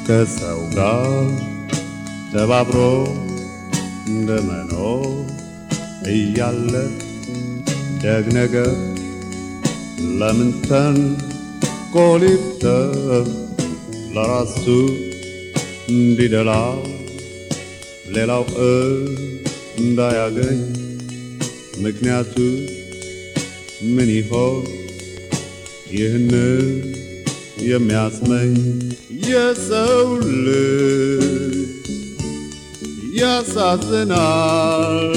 ከሰው ጋር ተባብሮ እንደመኖር እያለ ደግ ነገር ለምን ተንኮሊብተር ለራሱ እንዲደላው ሌላው እንዳያገኝ ምክንያቱ ምን ይሆን? ይህን የሚያስመኝ የሰው ልጅ ያሳዝናል፣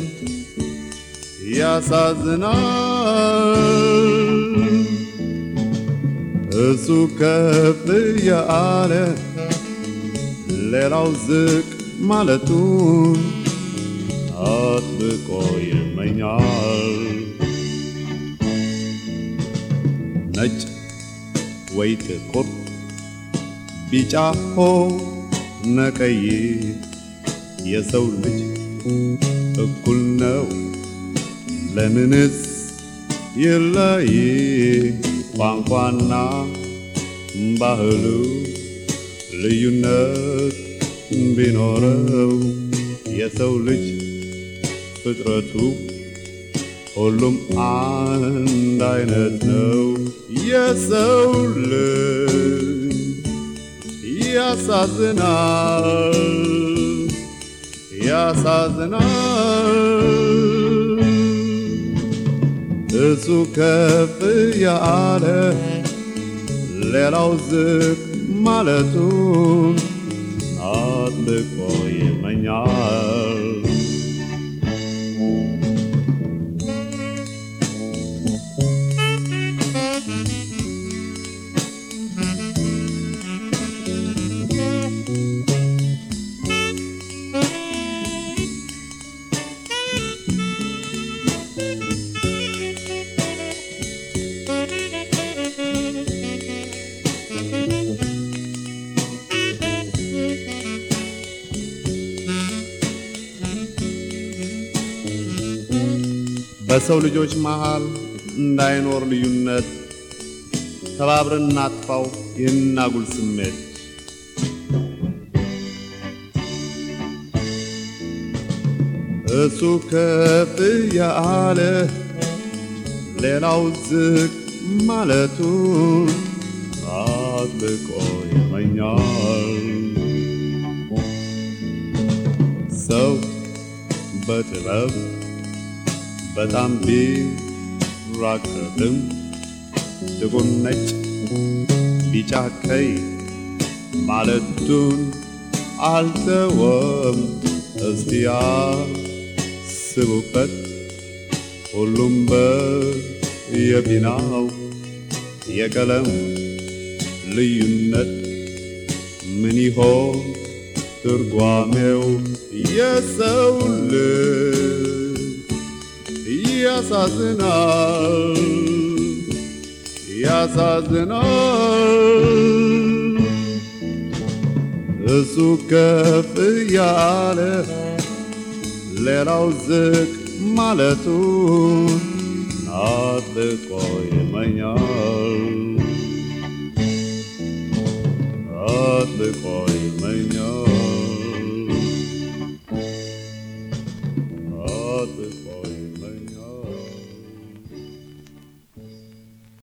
ያሳዝናል። እሱ ከፍ ያለ ሌላው ዝቅ ማለቱን አጥብቆ ይመኛል። ነጭ ወይ ጥቁር፣ ቢጫ ሆነ ቀይ የሰው ልጅ እኩል ነው። ለምንስ ይለይ? ቋንቋና ባህሉ ልዩነት ቢኖረው የሰው ልጅ ፍጥረቱ ሁሉም አንድ አይነት ነው። የሰው ልጅ ያሳዝናል፣ ያሳዝናል። እሱ ከፍ ያለ ሌላው ዝቅ ማለቱን አጥብቆ ይመኛል። በሰው ልጆች መሃል እንዳይኖር ልዩነት ተባብረን እናጥፋው ይህን አጉል ስሜት። እሱ ከፍ ያለ ሌላው ዝቅ ማለቱን አጥብቆ ይመኛል። ሰው በጥበብ በጣም ቢራቀቅም ጥቁር፣ ነጭ፣ ቢጫ፣ ቀይ ማለቱን አልተወም። እስቲ ያስቡበት ሁሉም በየፊናው የቀለም ልዩነት ምን ይሆን ትርጓሜው? የሰው ልጅ ያሳዝናል፣ ያሳዝናል። እሱ ከፍ ያለ ሌላው ዝቅ ማለቱን አጥብቆ ይመኛል፣ አጥብቆ ይመኛል።